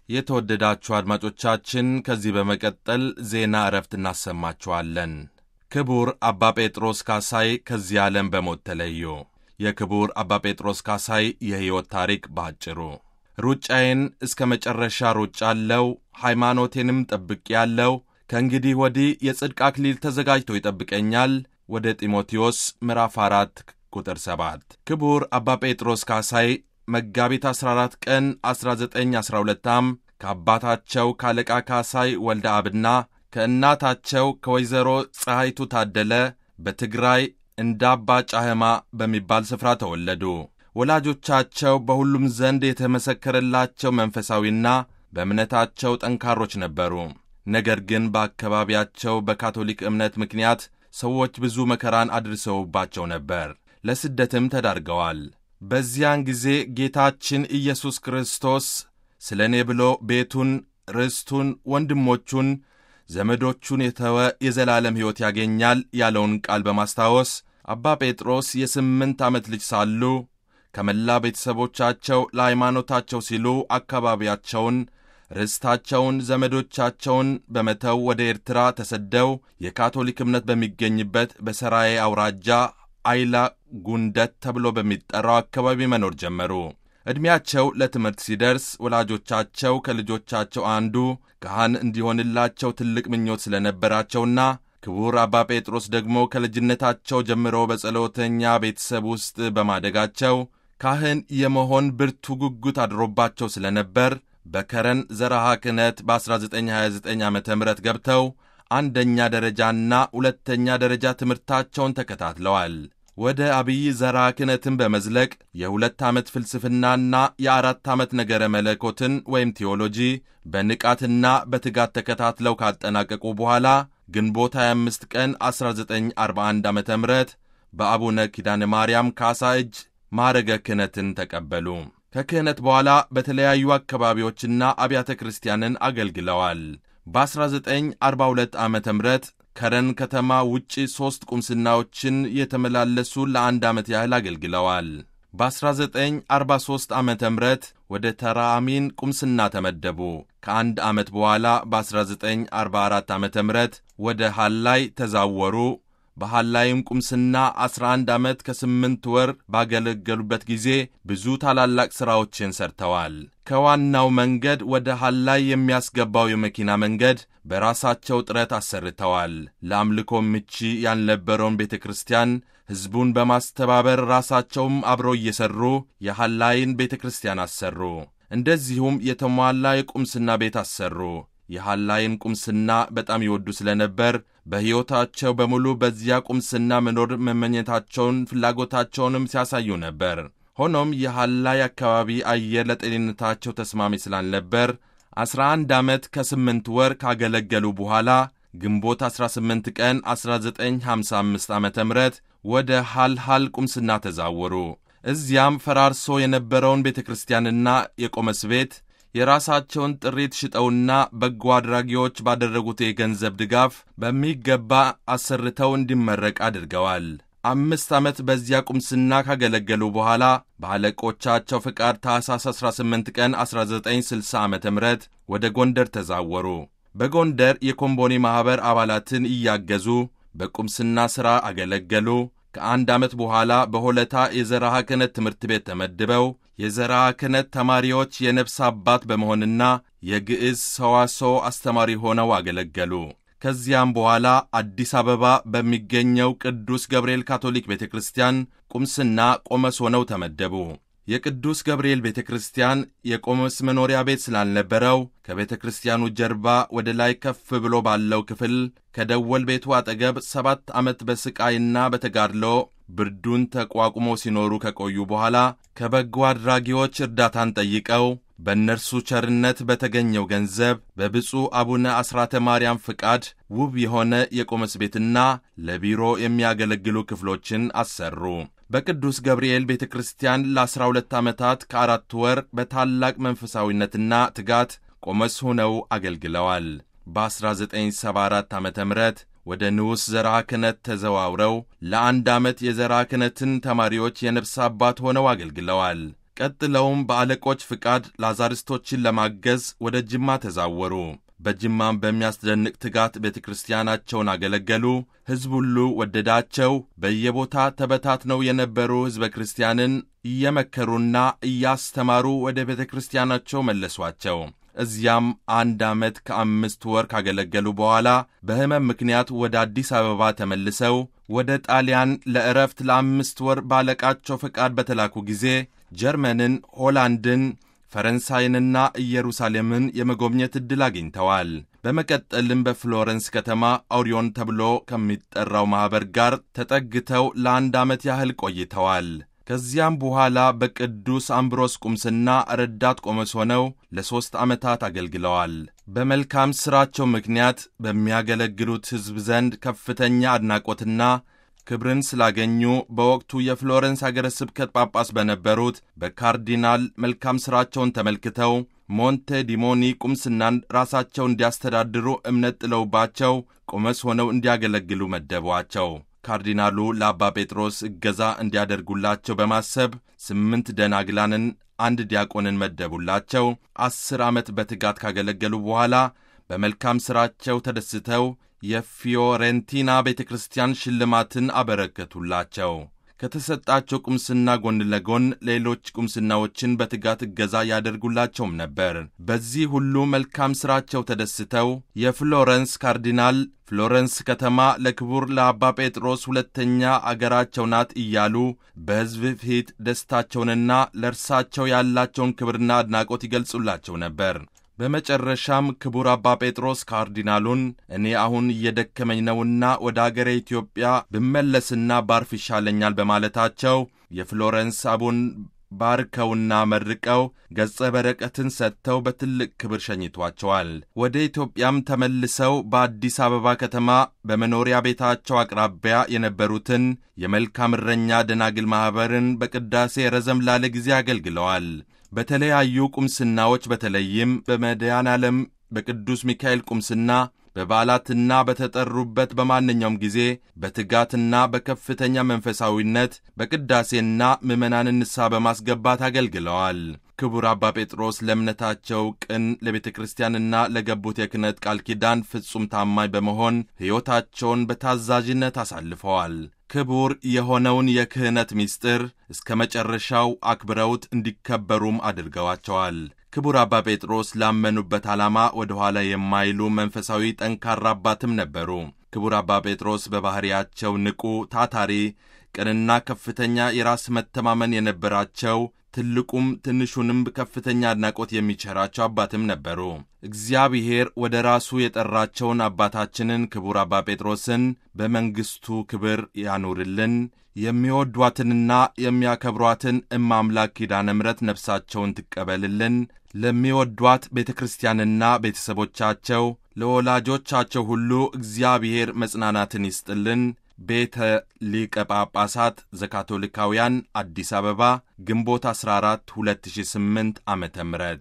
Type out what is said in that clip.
የተወደዳችሁ አድማጮቻችን ከዚህ በመቀጠል ዜና እረፍት እናሰማችኋለን። ክቡር አባ ጴጥሮስ ካሳይ ከዚህ ዓለም በሞት ተለዩ። የክቡር አባ ጴጥሮስ ካሳይ የሕይወት ታሪክ ባጭሩ ሩጫዬን እስከ መጨረሻ ሩጫለሁ፣ ሃይማኖቴንም ጠብቄያለሁ። ከእንግዲህ ወዲህ የጽድቅ አክሊል ተዘጋጅቶ ይጠብቀኛል። ወደ ጢሞቴዎስ ምዕራፍ 4 ቁጥር 7 ክቡር አባ ጴጥሮስ ካሳይ መጋቢት 14 ቀን 1912 ዓ.ም ከአባታቸው ካለቃ ካሳይ ወልደ አብና ከእናታቸው ከወይዘሮ ፀሐይቱ ታደለ በትግራይ እንዳባ ጫህማ በሚባል ስፍራ ተወለዱ። ወላጆቻቸው በሁሉም ዘንድ የተመሰከረላቸው መንፈሳዊና በእምነታቸው ጠንካሮች ነበሩ። ነገር ግን በአካባቢያቸው በካቶሊክ እምነት ምክንያት ሰዎች ብዙ መከራን አድርሰውባቸው ነበር። ለስደትም ተዳርገዋል። በዚያን ጊዜ ጌታችን ኢየሱስ ክርስቶስ ስለ እኔ ብሎ ቤቱን፣ ርስቱን፣ ወንድሞቹን፣ ዘመዶቹን የተወ የዘላለም ሕይወት ያገኛል ያለውን ቃል በማስታወስ አባ ጴጥሮስ የስምንት ዓመት ልጅ ሳሉ ከመላ ቤተሰቦቻቸው ለሃይማኖታቸው ሲሉ አካባቢያቸውን፣ ርስታቸውን፣ ዘመዶቻቸውን በመተው ወደ ኤርትራ ተሰደው የካቶሊክ እምነት በሚገኝበት በሰራዬ አውራጃ አይላ ጉንደት ተብሎ በሚጠራው አካባቢ መኖር ጀመሩ። ዕድሜያቸው ለትምህርት ሲደርስ ወላጆቻቸው ከልጆቻቸው አንዱ ካህን እንዲሆንላቸው ትልቅ ምኞት ስለነበራቸውና ክቡር አባ ጴጥሮስ ደግሞ ከልጅነታቸው ጀምሮ በጸሎተኛ ቤተሰብ ውስጥ በማደጋቸው ካህን የመሆን ብርቱ ጉጉት አድሮባቸው ስለነበር በከረን ዘረሃ ክህነት በ1929 ዓ ም ገብተው አንደኛ ደረጃና ሁለተኛ ደረጃ ትምህርታቸውን ተከታትለዋል። ወደ አብይ ዘራ ክህነትን በመዝለቅ የሁለት ዓመት ፍልስፍናና የአራት ዓመት ነገረ መለኮትን ወይም ቴዎሎጂ በንቃትና በትጋት ተከታትለው ካጠናቀቁ በኋላ ግንቦት 25 ቀን 1941 ዓ ም በአቡነ ኪዳነ ማርያም ካሳ እጅ ማዕረገ ክህነትን ተቀበሉ። ከክህነት በኋላ በተለያዩ አካባቢዎችና አብያተ ክርስቲያንን አገልግለዋል። በ1942 ዓ ም ከረን ከተማ ውጪ ሦስት ቁምስናዎችን የተመላለሱ ለአንድ ዓመት ያህል አገልግለዋል። በ1943 ዓ ም ወደ ተራአሚን ቁምስና ተመደቡ። ከአንድ ዓመት በኋላ በ1944 ዓ ም ወደ ሐላይ ተዛወሩ። በሐላይም ቁምስና 11 ዓመት ከስምንት ወር ባገለገሉበት ጊዜ ብዙ ታላላቅ ሥራዎችን ሰርተዋል። ከዋናው መንገድ ወደ ሐላይ የሚያስገባው የመኪና መንገድ በራሳቸው ጥረት አሰርተዋል። ለአምልኮ ምቹ ያልነበረውን ቤተ ክርስቲያን ሕዝቡን በማስተባበር ራሳቸውም አብረው እየሠሩ የሐላይን ቤተ ክርስቲያን አሰሩ። እንደዚሁም የተሟላ የቁምስና ቤት አሰሩ። የሐላይን ቁምስና በጣም ይወዱ ስለነበር በሕይወታቸው በሙሉ በዚያ ቁምስና መኖር መመኘታቸውን ፍላጎታቸውንም ሲያሳዩ ነበር። ሆኖም የሐላይ አካባቢ አየር ለጤንነታቸው ተስማሚ ስላልነበር 11 ዓመት ከስምንት ወር ካገለገሉ በኋላ ግንቦት 18 ቀን 1955 ዓ ም ወደ ሐልሃል ቁምስና ተዛወሩ። እዚያም ፈራርሶ የነበረውን ቤተ ክርስቲያንና የቆመስ ቤት የራሳቸውን ጥሪት ሽጠውና በጎ አድራጊዎች ባደረጉት የገንዘብ ድጋፍ በሚገባ አሰርተው እንዲመረቅ አድርገዋል። አምስት ዓመት በዚያ ቁምስና ካገለገሉ በኋላ በአለቆቻቸው ፍቃድ ታኅሳስ 18 ቀን 1960 ዓ ም ወደ ጎንደር ተዛወሩ። በጎንደር የኮምቦኒ ማኅበር አባላትን እያገዙ በቁምስና ሥራ አገለገሉ። ከአንድ ዓመት በኋላ በሆለታ የዘርዓ ክህነት ትምህርት ቤት ተመድበው የዘርዓ ክህነት ተማሪዎች የነፍስ አባት በመሆንና የግዕዝ ሰዋስው አስተማሪ ሆነው አገለገሉ። ከዚያም በኋላ አዲስ አበባ በሚገኘው ቅዱስ ገብርኤል ካቶሊክ ቤተ ክርስቲያን ቁምስና ቆመስ ሆነው ተመደቡ። የቅዱስ ገብርኤል ቤተ ክርስቲያን የቆመስ መኖሪያ ቤት ስላልነበረው ከቤተ ክርስቲያኑ ጀርባ ወደ ላይ ከፍ ብሎ ባለው ክፍል ከደወል ቤቱ አጠገብ ሰባት ዓመት በሥቃይና በተጋድሎ ብርዱን ተቋቁሞ ሲኖሩ ከቆዩ በኋላ ከበጎ አድራጊዎች እርዳታን ጠይቀው በእነርሱ ቸርነት በተገኘው ገንዘብ በብፁዕ አቡነ አስራተ ማርያም ፍቃድ ውብ የሆነ የቆመስ ቤትና ለቢሮ የሚያገለግሉ ክፍሎችን አሰሩ። በቅዱስ ገብርኤል ቤተ ክርስቲያን ለዐሥራ ሁለት ዓመታት ከአራት ወር በታላቅ መንፈሳዊነትና ትጋት ቆመስ ሆነው አገልግለዋል። በ1974 ዓ ም ወደ ንዑስ ዘርዓ ክህነት ተዘዋውረው ለአንድ ዓመት የዘርዓ ክህነትን ተማሪዎች የነፍስ አባት ሆነው አገልግለዋል። ቀጥለውም በአለቆች ፍቃድ ላዛሪስቶችን ለማገዝ ወደ ጅማ ተዛወሩ። በጅማም በሚያስደንቅ ትጋት ቤተ ክርስቲያናቸውን አገለገሉ። ሕዝብ ሁሉ ወደዳቸው። በየቦታ ተበታትነው የነበሩ ሕዝበ ክርስቲያንን እየመከሩና እያስተማሩ ወደ ቤተ ክርስቲያናቸው መለሷቸው። እዚያም አንድ ዓመት ከአምስት ወር ካገለገሉ በኋላ በሕመም ምክንያት ወደ አዲስ አበባ ተመልሰው ወደ ጣሊያን ለዕረፍት ለአምስት ወር ባለቃቸው ፈቃድ በተላኩ ጊዜ ጀርመንን፣ ሆላንድን ፈረንሳይንና ኢየሩሳሌምን የመጎብኘት ዕድል አግኝተዋል። በመቀጠልም በፍሎረንስ ከተማ አውሪዮን ተብሎ ከሚጠራው ማኅበር ጋር ተጠግተው ለአንድ ዓመት ያህል ቆይተዋል። ከዚያም በኋላ በቅዱስ አምብሮስ ቁምስና ረዳት ቆመስ ሆነው ለሦስት ዓመታት አገልግለዋል። በመልካም ሥራቸው ምክንያት በሚያገለግሉት ሕዝብ ዘንድ ከፍተኛ አድናቆትና ክብርን ስላገኙ በወቅቱ የፍሎረንስ አገረ ስብከት ጳጳስ በነበሩት በካርዲናል መልካም ሥራቸውን ተመልክተው ሞንቴ ዲሞኒ ቁምስናን ራሳቸው እንዲያስተዳድሩ እምነት ጥለውባቸው ቆመስ ሆነው እንዲያገለግሉ መደቧቸው። ካርዲናሉ ለአባ ጴጥሮስ እገዛ እንዲያደርጉላቸው በማሰብ ስምንት ደናግላንን፣ አንድ ዲያቆንን መደቡላቸው። አስር ዓመት በትጋት ካገለገሉ በኋላ በመልካም ሥራቸው ተደስተው የፊዮሬንቲና ቤተ ክርስቲያን ሽልማትን አበረከቱላቸው። ከተሰጣቸው ቁምስና ጎን ለጎን ሌሎች ቁምስናዎችን በትጋት እገዛ ያደርጉላቸውም ነበር። በዚህ ሁሉ መልካም ሥራቸው ተደስተው የፍሎረንስ ካርዲናል ፍሎረንስ ከተማ ለክቡር ለአባ ጴጥሮስ ሁለተኛ አገራቸው ናት እያሉ በሕዝብ ፊት ደስታቸውንና ለእርሳቸው ያላቸውን ክብርና አድናቆት ይገልጹላቸው ነበር። በመጨረሻም ክቡር አባ ጴጥሮስ ካርዲናሉን እኔ አሁን እየደከመኝ ነውና ወደ አገሬ ኢትዮጵያ ብመለስና ባርፍ ይሻለኛል በማለታቸው የፍሎረንስ አቡን ባርከውና መርቀው ገጸ በረከትን ሰጥተው በትልቅ ክብር ሸኝቷቸዋል። ወደ ኢትዮጵያም ተመልሰው በአዲስ አበባ ከተማ በመኖሪያ ቤታቸው አቅራቢያ የነበሩትን የመልካም እረኛ ደናግል ማኅበርን በቅዳሴ ረዘም ላለ ጊዜ አገልግለዋል። በተለያዩ ቁምስናዎች በተለይም በመድኃኔ ዓለም በቅዱስ ሚካኤል ቁምስና በበዓላትና በተጠሩበት በማንኛውም ጊዜ በትጋትና በከፍተኛ መንፈሳዊነት በቅዳሴና ምዕመናንን ንስሐ በማስገባት አገልግለዋል። ክቡር አባ ጴጥሮስ ለእምነታቸው ቅን፣ ለቤተ ክርስቲያንና ለገቡት የክህነት ቃል ኪዳን ፍጹም ታማኝ በመሆን ሕይወታቸውን በታዛዥነት አሳልፈዋል። ክቡር የሆነውን የክህነት ምስጢር እስከ መጨረሻው አክብረውት እንዲከበሩም አድርገዋቸዋል። ክቡር አባ ጴጥሮስ ላመኑበት ዓላማ ወደ ኋላ የማይሉ መንፈሳዊ ጠንካራ አባትም ነበሩ። ክቡር አባ ጴጥሮስ በባሕርያቸው ንቁ፣ ታታሪ፣ ቅንና ከፍተኛ የራስ መተማመን የነበራቸው ትልቁም ትንሹንም ከፍተኛ አድናቆት የሚቸራቸው አባትም ነበሩ። እግዚአብሔር ወደ ራሱ የጠራቸውን አባታችንን ክቡር አባ ጴጥሮስን በመንግሥቱ ክብር ያኑርልን። የሚወዷትንና የሚያከብሯትን እመ አምላክ ኪዳነ ምሕረት ነፍሳቸውን ትቀበልልን። ለሚወዷት ቤተ ክርስቲያንና ቤተሰቦቻቸው፣ ለወላጆቻቸው ሁሉ እግዚአብሔር መጽናናትን ይስጥልን። ቤተ ሊቀ ጳጳሳት ዘካቶሊካውያን አዲስ አበባ ግንቦት 14 2008 ዓ ም